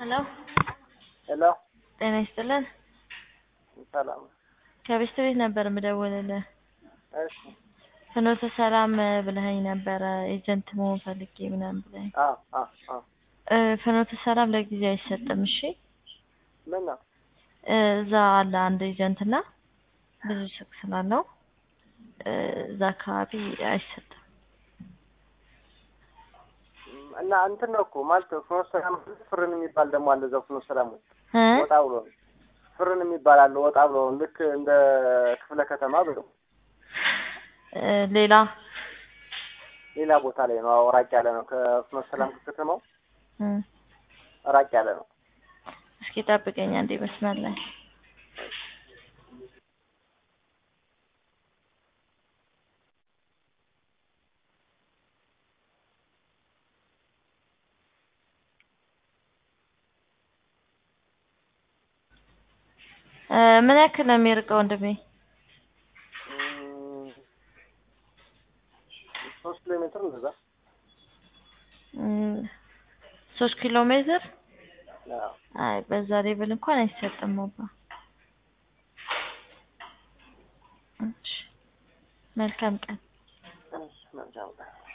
ሄሎ ሄሎ ጤና ይስጥልን። ሰላም። ከቤስት ቤት ነበር የምደውልልህ። እሺ ፍኖተ ሰላም ብለኸኝ ነበረ ኤጀንት መሆን ፈልጌ ምናምን ብለኸኝ። አዎ አዎ አዎ እ ፍኖተ ሰላም ለጊዜው አይሰጥም። እሺ ምን ነው? እ እዛ አለ አንድ ኤጀንት እና ብዙ ሱቅ ስላለው እ እዛ አካባቢ አይሰጥም። እና እንትን ነው እኮ ማለት ፍኖተ ሰላም ፍርን የሚባል ደግሞ አለ እዛው ፍኖተ ሰላም ውስጥ እ ወጣ ብሎ ነው። ፍርን የሚባል አለ ወጣ ብሎ ነው። ልክ እንደ ክፍለ ከተማ ብሎ እ ሌላ ሌላ ቦታ ላይ ነው። አዎ ራቅ ያለ ነው። ከፍኖተ ሰላም ከተማው እ ራቅ ያለ ነው። እስኪ ጠብቀኝ አንዴ መስመር ላይ እ ምን ያክል ነው የሚርቀው ወንድሜ? እም፣ ሶስት ኪሎ ሜትር እንደዛ። እም፣ ሶስት ኪሎ ሜትር አዎ አይ በዛ ሌብል እንኳን አይሰጥም አባ። እሺ መልካም ቀን። እሺ መልካም ቀን።